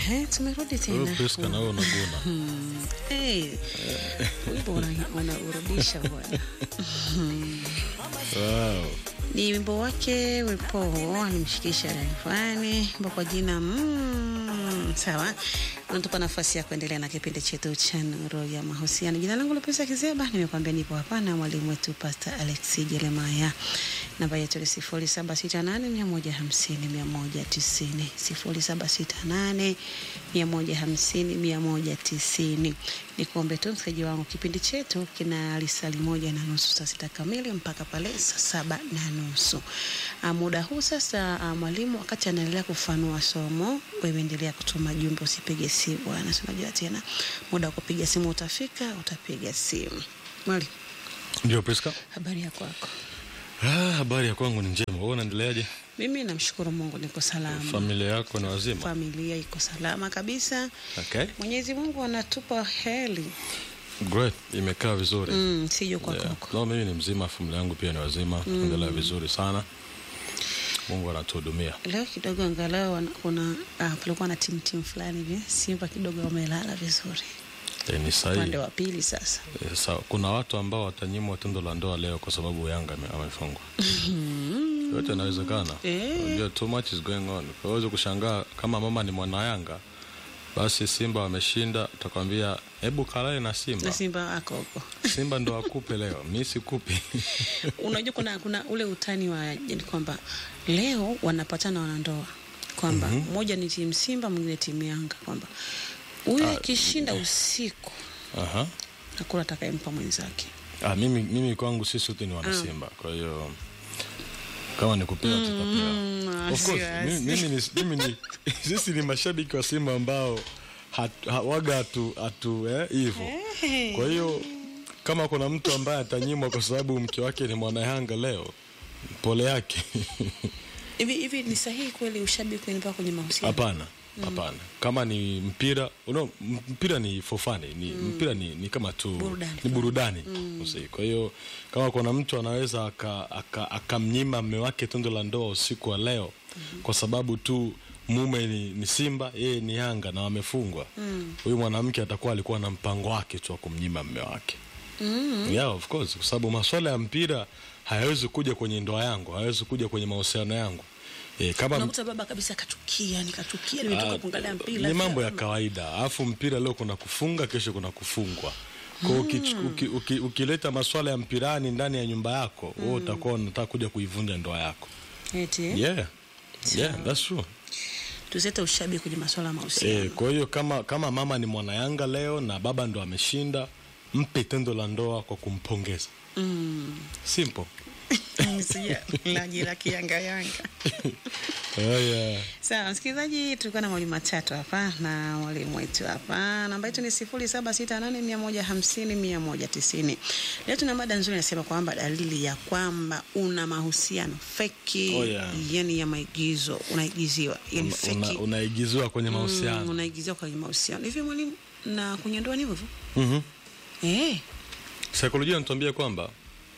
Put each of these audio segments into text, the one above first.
Ehe, tumerudi Wewe tena. Priska na wewe unaguna. Hmm. Hey, wimbo una- unaurudisha bwana. Wow. Ni wimbo wake Wepo alimshikisha Rayvanny ambao kwa jina mm, sawa, unatupa nafasi ya kuendelea na kipindi chetu cha Nuru ya Mahusiano. Jina langu Lupesa Kizeba, nimekwambia nipo hapa na mwalimu wetu Pastor Alex Jeremiah. Namba yetu ni sifuri saba sita nane mia moja hamsini mia moja tisini sifuri saba sita nane mia moja hamsini mia moja tisini. Nikuombe tu msikilizaji wangu, kipindi chetu kina lisali moja na nusu saa sita kamili mpaka pale saa saba na nusu. Ah, Muda huu sasa, ah, mwalimu wakati anaendelea kufanua somo, wewe endelea kutuma jumbe, usipige simu bwana, si unajua tena muda wa kupiga simu utafika, utapiga simu. Mwalimu, Ndio Priska. habari ya kwako? Ah, habari ya kwangu ni njema. Wewe unaendeleaje? Mimi namshukuru Mungu, niko salama. Familia yako ni wazima? Familia iko salama kabisa. Okay. Mwenyezi Mungu anatupa heri. Great. Imekaa vizuri. Mm, sio kwa Yeah. koko. No, mimi ni mzima, familia yangu pia ni wazima. Endelea vizuri sana. Mungu anatuhudumia. Leo kidogo angalau wana- kuna ah, palikuwa na timu timu fulani hivi Simba kidogo wamelala vizuri E, ni sahihi. upande wa pili sasa. E, sawa. Kuna watu ambao watanyimwa tendo la ndoa leo kwa sababu Yanga ame- amefungwa. Yote inawezekana. Eh. Unajua too much is going on. Kwa hiyo kushangaa kama mama ni mwana Yanga basi Simba wameshinda, utakwambia hebu kalale na Simba. Na Simba ako huko. Simba ndo akupe leo, mi sikupi. Unajua kuna kuna ule utani wa yani kwamba leo wanapatana wanandoa kwamba mmoja ni timu Simba mwingine timu Yanga kwamba huyu akishinda usiku Aha. hakuna atakayempa mwenzake. Ah, mimi, mimi kwangu sisi wote ni wana Simba, kwa hiyo kama ni kupewa tutapewa. Mm, Of course, wasi, mimi, mimi ni, mimi ni sisi ni mashabiki wa Simba ambao hat- ha- waga hatu hatu eh, hivyo. Kwa hiyo kama kuna mtu ambaye atanyimwa kwa sababu mke wake ni mwana Yanga leo, pole yake. Hivi hivi ni sahihi kweli ushabiki unaenda kwenye mahusiano? Hapana, hapana. Kama ni mpira, uno, mpira ni for fun, ni mpira ni, ni kama tu Burudani. ni burudani. Usi- Kwa hiyo kama kuna mtu anaweza akamnyima aka, akamnyima mme wake tendo la ndoa usiku wa leo kwa sababu tu mume ni, ni Simba, yeye ni Yanga na wamefungwa, huyu mwanamke atakuwa alikuwa na mpango wake tu wa kumnyima mme wake. Yeah, of course, kwa sababu maswala ya mpira hayawezi kuja kwenye ndoa yangu, hayawezi kuja kwenye mahusiano yangu. Eh, kama Unakuta baba kabisa kachukia, nikachukia, nimetoka Ah, kuangalia mpira. ni mambo ya kawaida alafu mpira leo kuna kufunga kesho kuna kufungwa kwa hiyo ukichu- uki, uki, ukileta maswala ya mpirani ndani ya nyumba yako wewe utakuwa unataka kuja kuivunja ndoa yako Eti, yeah. Yeah, that's true. tuzete ushabiki kwenye masuala ya mahusiano. Eh, kwa hiyo kama kama mama ni mwana Yanga leo na baba ndo ameshinda mpe tendo la ndoa kwa kumpongeza Mm. simple Sija laji la kiyanga yanga. oh, yeah. Sawa, msikilizaji, tulikuwa na mwalimu matatu hapa na mwalimu wetu hapa. Namba yetu ni sifuri saba sita nane mia moja hamsini mia moja tisini. Leo tuna mada nzuri inasema kwamba dalili ya kwamba una mahusiano feki, Oh, yeah. yani ya maigizo, unaigiziwa, yani Una- feki. una- unaigiziwa kwenye Mm, mahusiano unaigiziwa kwenye mahusiano. Hivi mwalimu, na kwenye ndoa ni hivyo hivyo? Mhm. Eh. Saikolojia inatuambia kwamba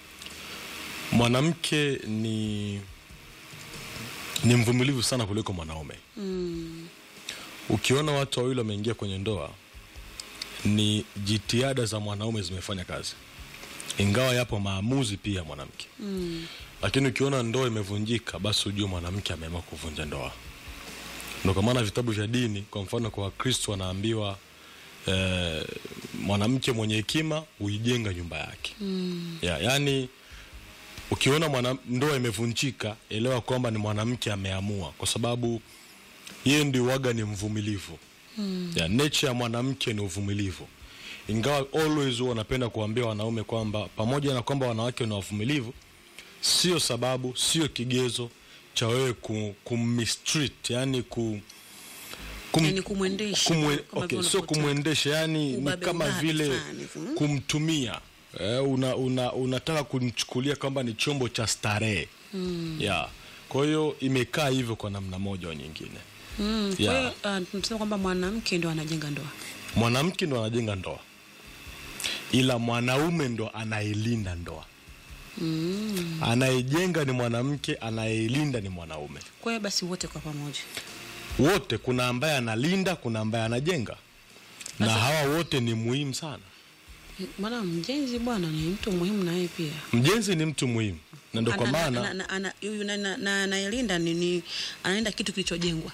mwanamke ni ni mvumilivu sana kuliko mwanaume. Mm. Ukiona watu wawili wameingia kwenye ndoa, ni jitihada za mwanaume zimefanya kazi, ingawa yapo maamuzi pia ya mwanamke. Mm. Lakini ukiona ndoa imevunjika, basi ujue mwanamke ameamua kuvunja ndoa. Ndio kwa maana vitabu vya dini, kwa mfano kwa Wakristo wanaambiwa eh, mwanamke mwenye hekima huijenga nyumba yake Mm. ya, yani ukiona mwana, ndoa imevunjika elewa kwamba ni mwanamke ameamua, kwa sababu yeye ndio waga ni mvumilivu Mm. ya, nature ya mwanamke ni uvumilivu, ingawa always huwa wanapenda kuambia wanaume kwamba pamoja na kwamba wanawake ni wavumilivu, sio sababu, sio kigezo cha wewe ku, kummistreat, yani ku, kum, Yani kumwendesha. kumwe, kama okay, vile sio unavyotaka. kumwendesha yani ni Ubabe, kama ubabe vile fulani hivi, mm. kumtumia eh, una, una, unataka kumchukulia kwamba ni chombo cha starehe Mm. yeah. kwa hiyo imekaa hivyo kwa namna moja au nyingine Mm. Kwa Yeah. hiyo uh, tunasema kwamba mwanamke ndo anajenga ndoa. mwanamke ndo anajenga ndoa ila mwanaume ndo anayelinda ndoa Mm. anayejenga ni mwanamke anayeilinda ni mwanaume Kwa hiyo basi wote kwa pamoja. wote kuna ambaye analinda kuna ambaye anajenga na hawa wote ni muhimu sana Maana mjenzi bwana ni mtu muhimu na yeye pia. mjenzi ni mtu muhimu na ndo kwa Ana- ana- maana ana- ana- huyu na- na- na- anayelinda ni, ni anaenda kitu kilichojengwa.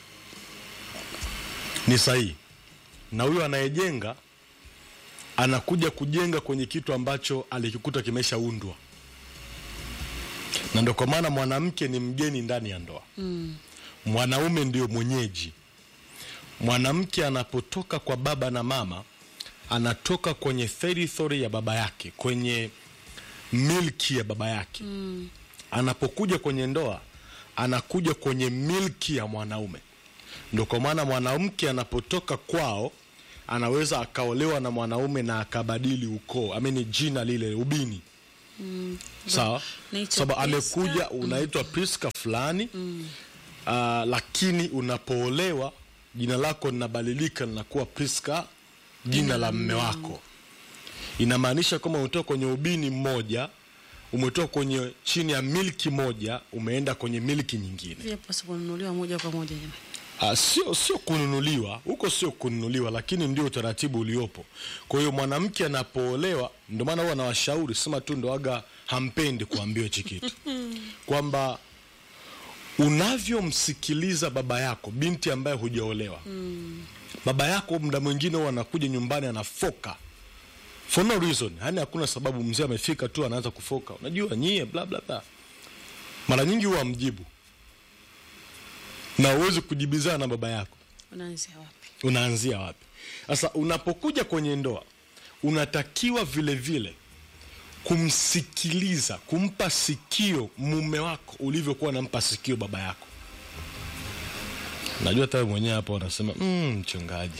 ni sahihi na huyo anayejenga anakuja kujenga kwenye kitu ambacho alikikuta kimeshaundwa na ndo kwa maana mwanamke ni mgeni ndani ya ndoa mm. mwanaume ndio mwenyeji mwanamke anapotoka kwa baba na mama anatoka kwenye territory ya baba yake kwenye milki ya baba yake mm. anapokuja kwenye ndoa anakuja kwenye milki ya mwanaume ndo kwa maana mwanamke anapotoka kwao anaweza akaolewa na mwanaume na akabadili ukoo amini jina lile ubini mm. sawa Naitwa sababu Priska. amekuja unaitwa priska fulani mm. uh, lakini unapoolewa jina lako linabadilika linakuwa priska jina la mme wako inamaanisha kwamba umetoka kwenye ubini mmoja umetoka kwenye chini ya milki moja umeenda kwenye milki nyingine Vile pasi kununuliwa moja kwa moja jamani. Uh, sio sio kununuliwa huko, sio kununuliwa, lakini ndio utaratibu uliopo. Kwa hiyo mwanamke anapoolewa, ndio maana huwa nawashauri, sema tu ndo aga hampendi kuambiwa hichi kitu kwamba unavyomsikiliza baba yako, binti ambaye hujaolewa baba yako muda mwingine huwa anakuja nyumbani anafoka for no reason, yani hakuna sababu. Mzee amefika tu anaanza kufoka, unajua nyie bla bla bla. Mara nyingi huwa amjibu na uwezi kujibizana na baba yako Unaanzia wapi? unaanzia wapi sasa unapokuja kwenye ndoa unatakiwa vile vile kumsikiliza kumpa sikio mume wako ulivyokuwa nampa sikio baba yako najua hata wewe mwenyewe hapo wanasema "Mm, mchungaji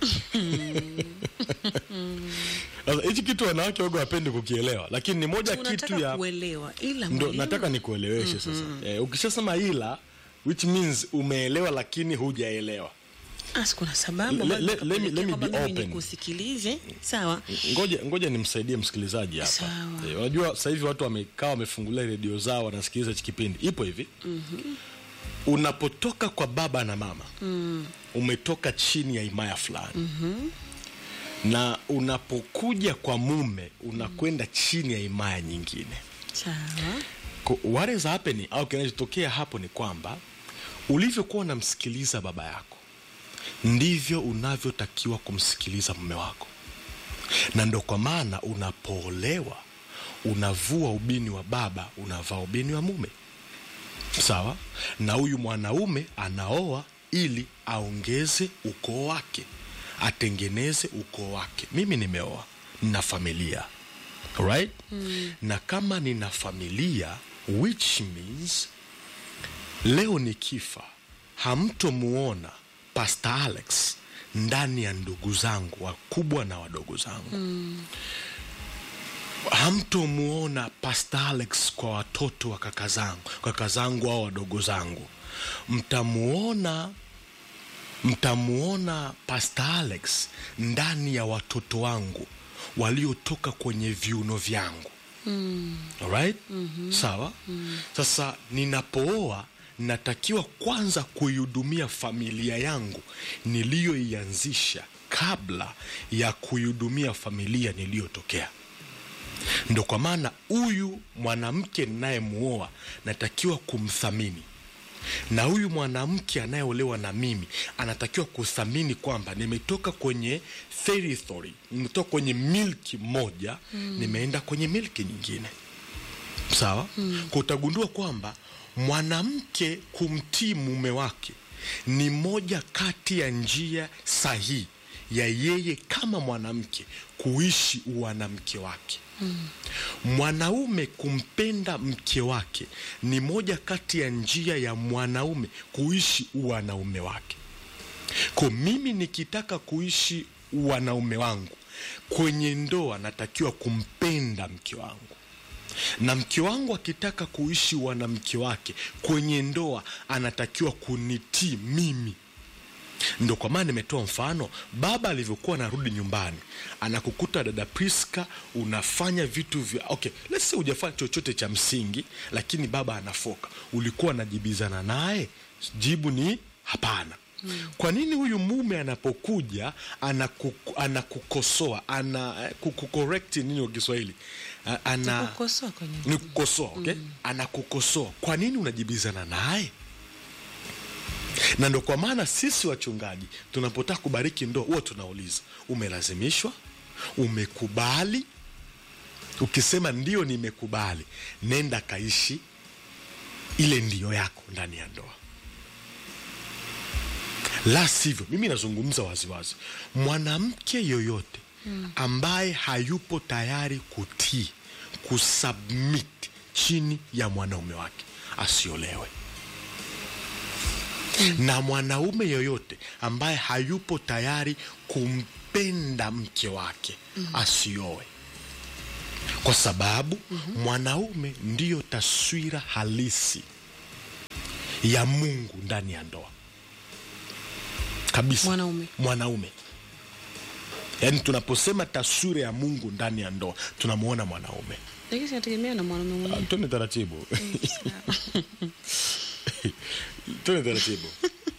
sasa hichi kitu wanawake wago wapendi kukielewa lakini ni moja kitu Unataka ya kuelewa ila ndo mwalimu, nataka nikueleweshe sasa eh, ukishasema ila which means umeelewa lakini hujaelewa Asi kuna sababu Le- ambazo le- let me- zikapelekea let me kwamba be mimi open. nikusikilize. Sawa. ngoja ngoja nimsaidie msikilizaji hapa Sawa. Eh, unajua sasa hivi watu wamekaa wamefungulia redio zao wanasikiliza hichi kipindi ipo hivi unapotoka kwa baba na mama umetoka chini ya himaya fulani na unapokuja kwa mume unakwenda chini ya himaya nyingine Sawa. Ko- what is happening au kinachotokea hapo ni kwamba ulivyokuwa unamsikiliza baba yako ndivyo unavyotakiwa kumsikiliza mume wako na ndo kwa maana unapoolewa unavua ubini wa baba unavaa ubini wa mume sawa na huyu mwanaume anaoa ili aongeze ukoo wake atengeneze ukoo wake mimi nimeoa nina familia right mm. na kama nina familia which means leo nikifa hamtomuona pastor alex ndani ya ndugu zangu wakubwa na wadogo zangu mm. hamtomuona pastor alex kwa watoto wa kaka zangu kaka zangu au wadogo zangu mtamuona mtamuona pastor alex ndani ya watoto wangu waliotoka kwenye viuno vyangu Alright? mm-hmm. sawa mm. sasa ninapooa natakiwa kwanza kuihudumia familia yangu niliyoianzisha kabla ya kuihudumia familia niliyotokea ndo kwa maana huyu mwanamke ninayemuoa natakiwa kumthamini na huyu mwanamke anayeolewa na mimi anatakiwa kuthamini kwamba nimetoka kwenye territory nimetoka kwenye milki moja mm. nimeenda kwenye milki nyingine sawa mm. kwa utagundua kwamba mwanamke kumtii mume wake ni moja kati ya njia sahihi ya yeye kama mwanamke kuishi uwanamke wake mm. mwanaume kumpenda mke wake ni moja kati ya njia ya mwanaume kuishi uwanaume wake ko mimi nikitaka kuishi wanaume wangu kwenye ndoa natakiwa kumpenda mke wangu na mke wangu akitaka kuishi wanamke wake kwenye ndoa anatakiwa kunitii mimi ndo kwa maana nimetoa mfano baba alivyokuwa anarudi nyumbani anakukuta dada priska unafanya vitu vya okay let's say hujafanya chochote cha msingi lakini baba anafoka ulikuwa anajibizana naye jibu ni hapana kwa nini huyu mume anapokuja anaku, anakukosoa ana kucorrect nini kwa kiswahili A- ana Kukosoa kwenye ni kukosoa okay? anakukosoa kwa nini unajibizana naye na ndo kwa maana sisi wachungaji tunapotaka kubariki ndoa huwa tunauliza umelazimishwa umekubali ukisema ndio nimekubali nenda kaishi ile ndio yako ndani ya ndoa la sivyo mimi nazungumza waziwazi mwanamke yoyote ambaye hayupo tayari kutii kusubmit chini ya mwanaume wake asiolewe na mwanaume yoyote ambaye hayupo tayari kumpenda mke wake asioe kwa sababu mwanaume ndiyo taswira halisi ya mungu ndani ya ndoa kabisa Mwanaume. mwanaume yaani tunaposema taswira ya mungu ndani ya ndoa tunamwona mwanaume lakini sinategemea na mwanaume mwenyewe tuende taratibu tuende taratibu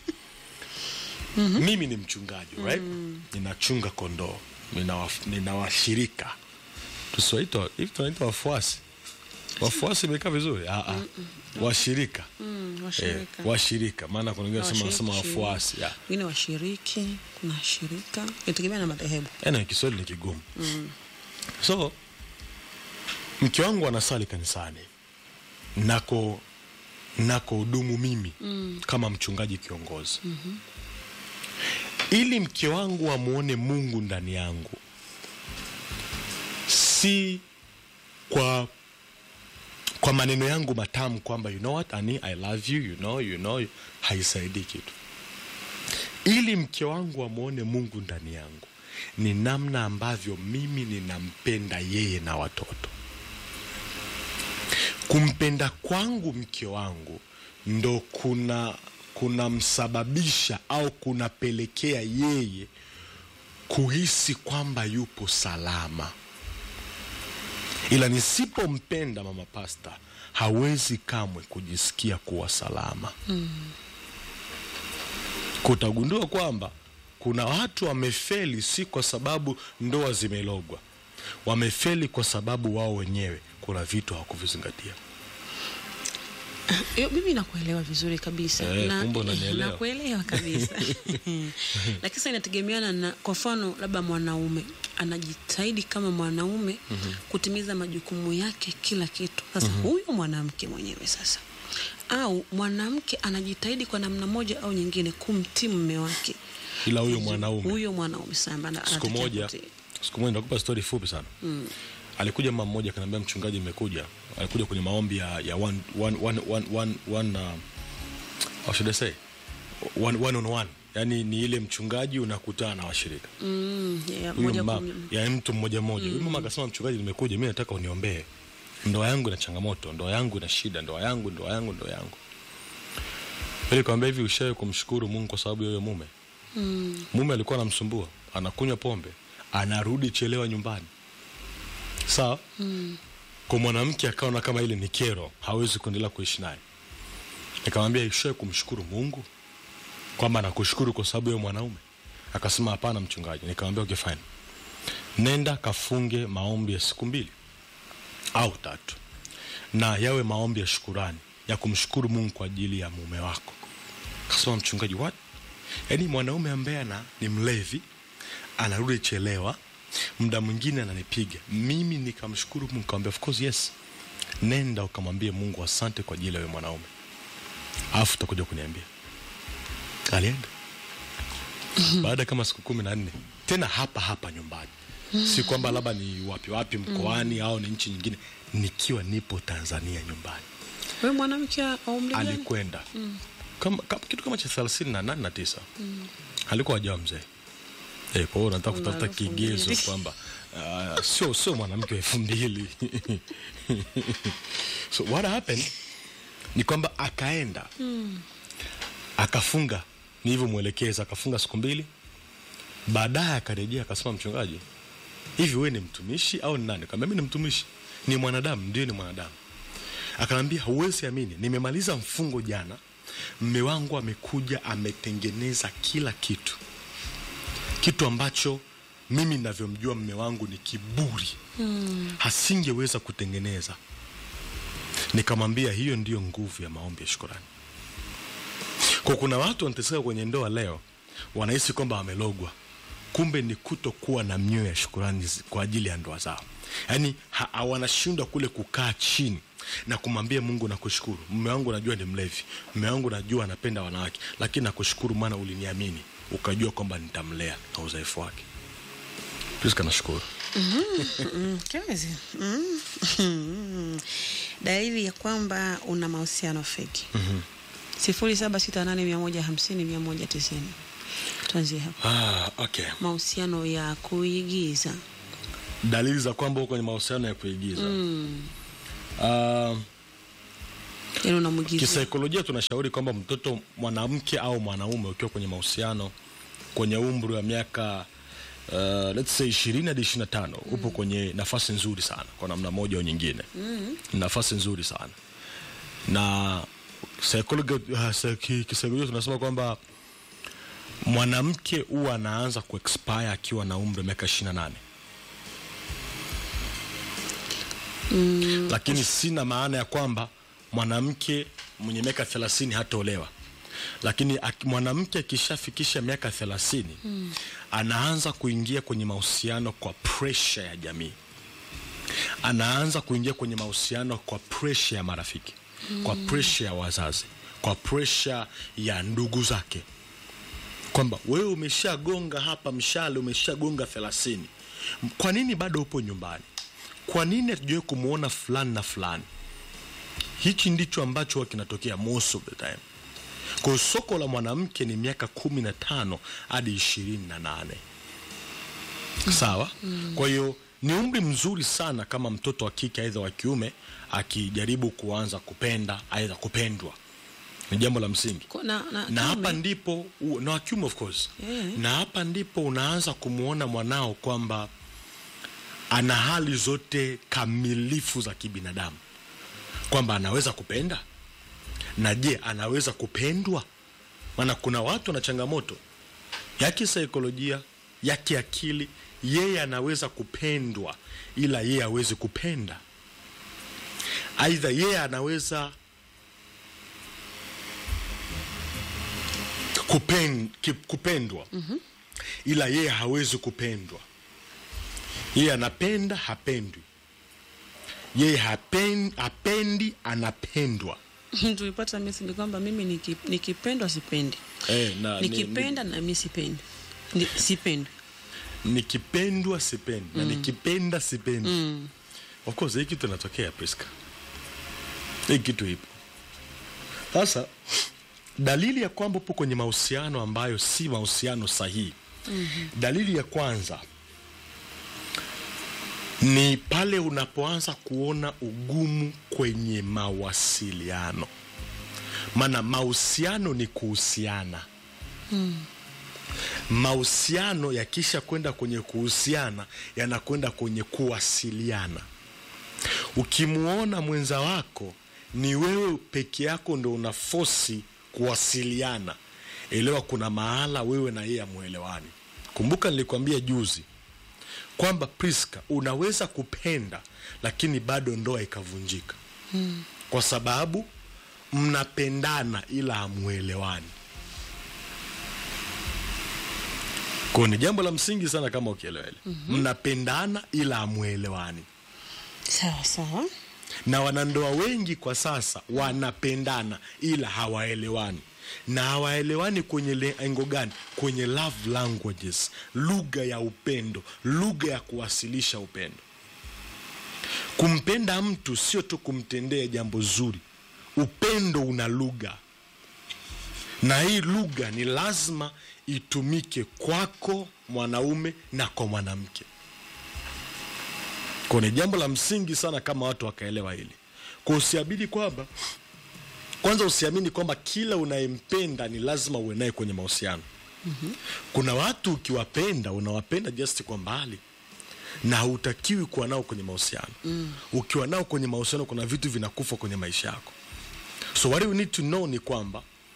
mimi ni mchungaji right? ninachunga kondoo ninawaf- ninawashirika tusiwaitwa hivi tunaitwa wafuasi wafuasi imekaa vizuri Ah, ah. washirika Mm, eh, washirika washirika maana kuna wengine wanasema wanasema Washiriki, wafuasi yeah. wengine washiriki kuna shirika inategemea na madhehebu Yaani Kiswahili ni kigumu so mke wangu anasali kanisani nako nako hudumu mimi kama mchungaji kiongozi ili mke wangu amwone mungu ndani yangu si kwa kwa maneno yangu matamu kwamba you know what ani i love you you know you know haisaidii kitu ili mke wangu amwone mungu ndani yangu ni namna ambavyo mimi ninampenda yeye na watoto kumpenda kwangu mke wangu ndo kuna kunamsababisha au kunapelekea yeye kuhisi kwamba yupo salama ila nisipompenda mama pasta hawezi kamwe kujisikia kuwa salama kutagundua kwamba kuna watu wamefeli si kwa sababu ndoa zimelogwa wamefeli kwa sababu wao wenyewe kuna vitu hawakuvizingatia Yo, mimi nakuelewa vizuri kabisa Eh, Na- kumbe unanielewa. nakuelewa kabisa lakini sasa inategemeana na kwa mfano labda mwanaume anajitahidi kama mwanaume kutimiza majukumu yake kila kitu sasa huyo mwanamke mwenyewe sasa au mwanamke anajitahidi kwa namna moja au nyingine kumtii mume wake ila huyo mwanaume huyo mwanaume samba ana- siku anatakiwa moja kutii. siku moja nakupa stori fupi sana alikuja mama mmoja akaniambia mchungaji imekuja alikuja kwenye maombi ya, ya one, one, one, one, one, one, uh, how should I say? One, one on one yaani ni ile mchungaji unakutana na washirika Mm, yeah, huyu moja kwa mama moja. ya mtu mmoja mmoja huyu mama akasema mchungaji nimekuja mi nataka uniombee ndoa yangu ina changamoto ndoa yangu ina shida ndoa yangu ndoa yangu ndoa yangu ili kawambia hivi ushawe kumshukuru mungu kwa sababu ya huyo mume Mm, mume alikuwa anamsumbua anakunywa pombe anarudi chelewa nyumbani sawa mm, kwa mwanamke akaona kama ile ni kero hawezi kuendelea kuishi naye nikamwambia ishae kumshukuru mungu kwamba nakushukuru kwa sababu ya mwanaume akasema hapana mchungaji nikamwambia okay fine nenda kafunge maombi ya siku mbili au tatu na yawe maombi ya shukurani ya kumshukuru mungu kwa ajili ya mume wako kasema mchungaji what yaani mwanaume ambaye ana ni mlevi anarudi chelewa muda mwingine ananipiga mimi nikamshukuru mungu kawambia of course yes nenda ukamwambie mungu asante kwa ajili ya huyo mwanaume alafu utakuja kuniambia alienda baada kama siku kumi na nne tena hapa hapa nyumbani si kwamba labda ni wapi wapi mkoani au ni nchi nyingine nikiwa nipo tanzania nyumbani wewe mwanamke wa umri gani? alikwenda kama, kama, kitu kama cha thelathini na nane na tisa alikuwa ajawa mzee Eh, kwa hiyo nataka kutafuta elfu kigezo mbili. kwamba uh, sio sio mwanamke wa elfu mbili so what happened ni kwamba akaenda akafunga nilivyomwelekeza akafunga siku mbili baadaye akarejea akasema mchungaji hivi wewe ni mtumishi au ni nani kaambia mi ni mtumishi ni mwanadamu ndio ni mwanadamu akanaambia huwezi amini nimemaliza mfungo jana mme wangu amekuja ametengeneza kila kitu kitu ambacho mimi navyomjua mme wangu ni kiburi mm. hasingeweza kutengeneza nikamwambia hiyo ndiyo nguvu ya maombi ya shukurani kwa kuna watu wanateseka kwenye ndoa leo wanahisi kwamba wamelogwa kumbe ni kutokuwa na mioyo ya shukurani zi- kwa ajili ya ndoa zao yaani ha- ha- wanashindwa kule kukaa chini na kumwambia mungu nakushukuru mme wangu najua ni mlevi mme wangu najua anapenda wanawake lakini nakushukuru maana uliniamini ukajua kwamba nitamlea na udhaifu wake priska nashukuru Mm, kazi mm. dalili ya kwamba una mahusiano feki sifuri saba sita nane mia moja hamsini mia moja tisini tuanzie hapo ah, okay mahusiano ya kuigiza dalili za kwamba uko kwenye mahusiano ya kuigiza mm. Ah, yani unamwigiza kisaikolojia tunashauri kwamba mtoto mwanamke au mwanaume ukiwa kwenye mahusiano kwenye umri wa miaka uh, let's say ishirini hadi ishiri na tano upo kwenye nafasi nzuri sana kwa namna moja au nyingine mm. nafasi nzuri sana na psychologi- uh, psychi- kisaikolojia tunasema kwamba mwanamke huwa anaanza kuexpire akiwa na umri wa miaka ishiri na nane mm. lakini sina maana ya kwamba mwanamke mwenye miaka thelathini hataolewa lakini aki- mwanamke akishafikisha miaka thelathini mm. anaanza kuingia kwenye mahusiano kwa presha ya jamii anaanza kuingia kwenye mahusiano kwa presha ya marafiki mm. kwa presha ya wazazi kwa presha ya ndugu zake kwamba wewe umeshagonga hapa mshale umeshagonga thelathini kwa nini bado upo nyumbani kwa nini hatujawai kumwona fulani na fulani hichi ndicho ambacho huwa kinatokea most of the time kwa hiyo soko la mwanamke ni miaka kumi na tano hadi ishirini na nane sawa kwa hiyo ni umri mzuri sana kama mtoto wa kike aidha wa kiume akijaribu kuanza kupenda aidha kupendwa ni jambo la msingi Ko- na, na, na hapa kiume, ndipo u- na wakiume of course Yeah. na hapa ndipo unaanza kumwona mwanao kwamba ana hali zote kamilifu za kibinadamu kwamba anaweza kupenda na je anaweza kupendwa maana kuna watu na changamoto ya kisaikolojia ya kiakili yeye anaweza kupendwa ila yeye hawezi kupenda aidha yeye anaweza kupen, ki- kupendwa mm-hmm. ila yeye hawezi kupendwa yeye anapenda hapendwi yeye hapen, hapendi anapendwa tulipata message kwamba mimi niki- nikipendwa sipendi eh, na, ni- nikipenda na mi sipendi Ni- sipendi ni- nikipendwa sipendi na nikipenda sipendi mm. of course hii kitu inatokea Priska hii kitu ipo sasa dalili ya kwamba upo kwenye mahusiano ambayo si mahusiano sahihi mm-hmm. dalili ya kwanza ni pale unapoanza kuona ugumu kwenye mawasiliano maana mahusiano ni kuhusiana mahusiano yakisha kwenda kwenye kuhusiana yanakwenda kwenye kuwasiliana ukimwona mwenza wako ni wewe peke yako ndo una fosi kuwasiliana elewa kuna mahala wewe na yeye amwelewani kumbuka nilikwambia juzi kwamba priska unaweza kupenda lakini bado ndoa ikavunjika hmm. kwa sababu mnapendana ila hamwelewani ko ni jambo la msingi sana kama ukielewa hili mm-hmm. mnapendana ila hamwelewani sawa sawa na wanandoa wengi kwa sasa wanapendana ila hawaelewani na hawaelewani kwenye lengo gani kwenye love languages lugha ya upendo lugha ya kuwasilisha upendo kumpenda mtu sio tu kumtendea jambo zuri upendo una lugha na hii lugha ni lazima itumike kwako mwanaume na kwa mwanamke kwa ni jambo la msingi sana kama watu wakaelewa hili kwa usiamini kwamba kwanza usiamini kwamba kila unayempenda ni lazima uwe naye kwenye mahusiano mm-hmm. kuna watu ukiwapenda unawapenda just kwa mbali na hautakiwi kuwa nao kwenye mahusiano mm. ukiwa nao kwenye mahusiano kuna vitu vinakufa kwenye maisha yako so what you need to know ni kwamba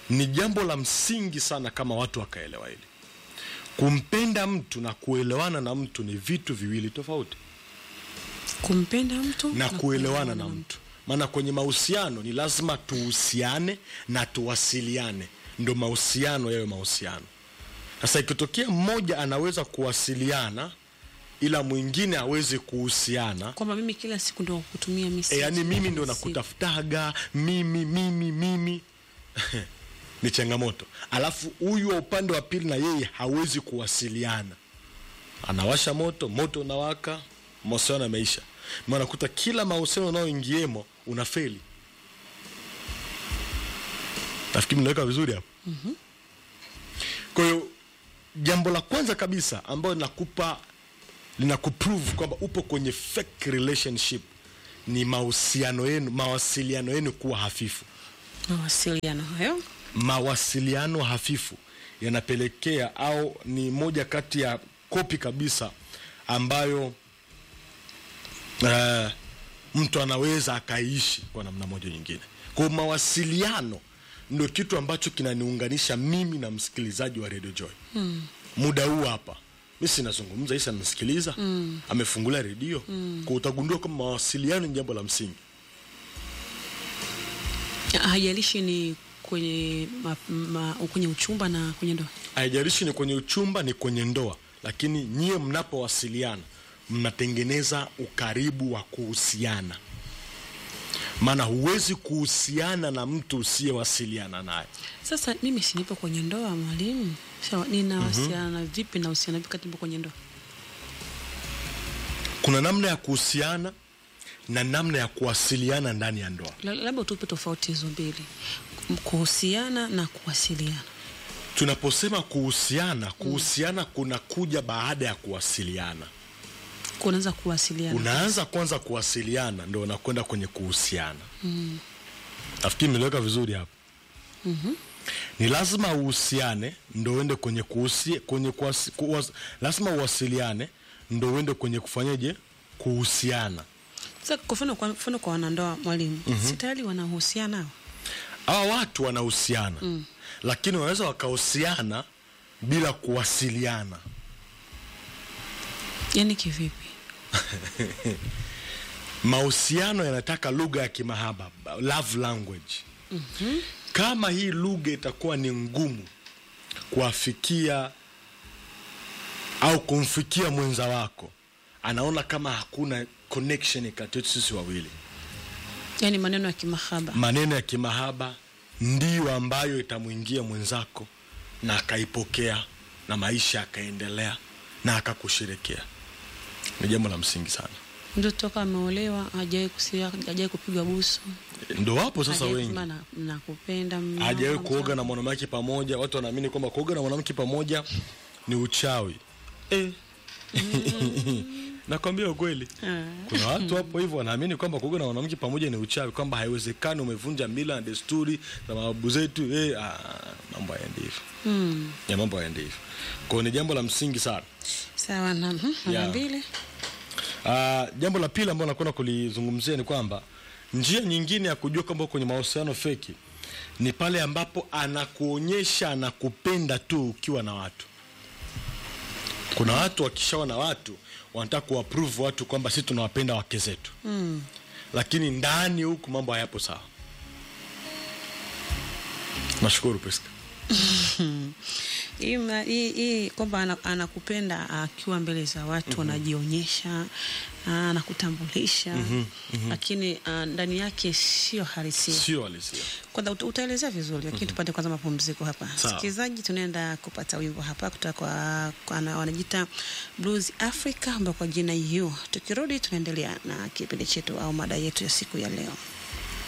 ni jambo la msingi sana kama watu wakaelewa hili kumpenda mtu na kuelewana na mtu ni vitu viwili tofauti kumpenda mtu na kuelewana na mtu maana kwenye mahusiano ni lazima tuhusiane na tuwasiliane ndo mahusiano yawe mahusiano sasa ikitokea mmoja anaweza kuwasiliana ila mwingine awezi kuhusiana kwamba mimi kila siku ndo kutumia e, message yani mimi ndo kila siku. nakutafutaga mimi mimi mimi ni changamoto alafu huyu wa upande wa pili na yeye hawezi kuwasiliana anawasha moto moto unawaka mahusiano yameisha nakuta kila mahusiano unaoingiemo una feli nafikiri mnaweka vizuri hapo mm-hmm. kwa hiyo jambo la kwanza kabisa ambayo linakupa linakuprove kwamba upo kwenye fake relationship ni mahusiano yenu mawasiliano yenu kuwa hafifu mawasiliano hayo mawasiliano hafifu yanapelekea au ni moja kati ya kopi kabisa ambayo uh, mtu anaweza akaishi kwa namna moja nyingine kwa hiyo mawasiliano ndio kitu ambacho kinaniunganisha mimi na msikilizaji wa radio joy mm. muda huu hapa mi sinazungumza isa anasikiliza mm. amefungulia redio mm. kwa utagundua kwamba mawasiliano ni jambo la msingi haijalishi ni kwenye ma, ma, kwenye uchumba na kwenye ndoa haijalishi ni kwenye uchumba ni kwenye ndoa lakini nyie mnapowasiliana mnatengeneza ukaribu wa kuhusiana maana huwezi kuhusiana na mtu usiyewasiliana naye sasa mimi sinipo kwenye ndoa mwalimu sawa ninawasiliana mm-hmm. vipi na usiana vipi kati nipo kwenye ndoa kuna namna ya kuhusiana na namna ya kuwasiliana ndani ya ndoa La- labda utupe tofauti hizo mbili kuhusiana na kuwasiliana tunaposema kuhusiana kuhusiana kunakuja baada ya kuwasiliana kunaanza kuwasiliana unaanza kwanza kuwasiliana ndo unakwenda kwenye kuhusiana mm. nafikiri nimeliweka vizuri hapo mm-hmm. ni lazima uhusiane ndo uende kwenye kuhusi, kwenye kuwasi, kuwas, lazima uwasiliane ndo uende kwenye kufanyeje kuhusiana sasa kwa mfano kwa mfano kwa wanandoa mwalimu mm-hmm. si tayari wanahusiana hao hawa watu wanahusiana mm. lakini wanaweza wakahusiana bila kuwasiliana yani kivipi mahusiano yanataka lugha ya kimahaba love language mm-hmm. kama hii lugha itakuwa ni ngumu kuwafikia au kumfikia mwenza wako anaona kama hakuna connection kati yetu sisi wawili yani maneno ya kimahaba maneno ya kimahaba ndiyo ambayo itamwingia mwenzako na akaipokea na maisha akaendelea na akakusherekea ni jambo la msingi sana mtu toka ameolewa hajawai kusia hajawai kupigwa busu ndo wapo sasa hajawai wengi kusema na- nakupenda mume hajawahi wangu, kuoga na mwanamke pamoja watu wanaamini kwamba kuoga na mwanamke pamoja ni uchawi eh. nakwambia ukweli Ah. kuna watu hapo hivyo wanaamini kwamba kuoga na mwanamke pamoja ni uchawi kwamba haiwezekani umevunja mila na desturi za mababu zetu eh, ah, mambo hayaendi hivyo Mm. ya mambo hayaendi hivyo kwao ni jambo la msingi sana sawa na mhm, namba Yeah. mbili Uh, jambo la pili ambalo nakwenda kulizungumzia ni kwamba njia nyingine ya kujua kwamba uko kwenye mahusiano feki ni pale ambapo anakuonyesha anakupenda tu ukiwa na watu kuna watu wakishawa na watu wanataka kuwaprove watu kwamba sisi tunawapenda wake zetu mm. lakini ndani huku mambo hayapo sawa nashukuru Priska. hii ma- hii- hii kwamba ana- anakupenda akiwa mbele za watu anajionyesha ah, anakutambulisha lakini ah, ndani yake sio halisia sio halisia kwanza uta- utaelezea vizuri lakini tupate kwanza mapumziko hapa Sawa. sikilizaji tunaenda kupata wimbo hapa kutoka kwa, kwa ana- wanajiita blues africa ambao kwa jina yu tukirudi tunaendelea na kipindi chetu au mada yetu ya siku ya leo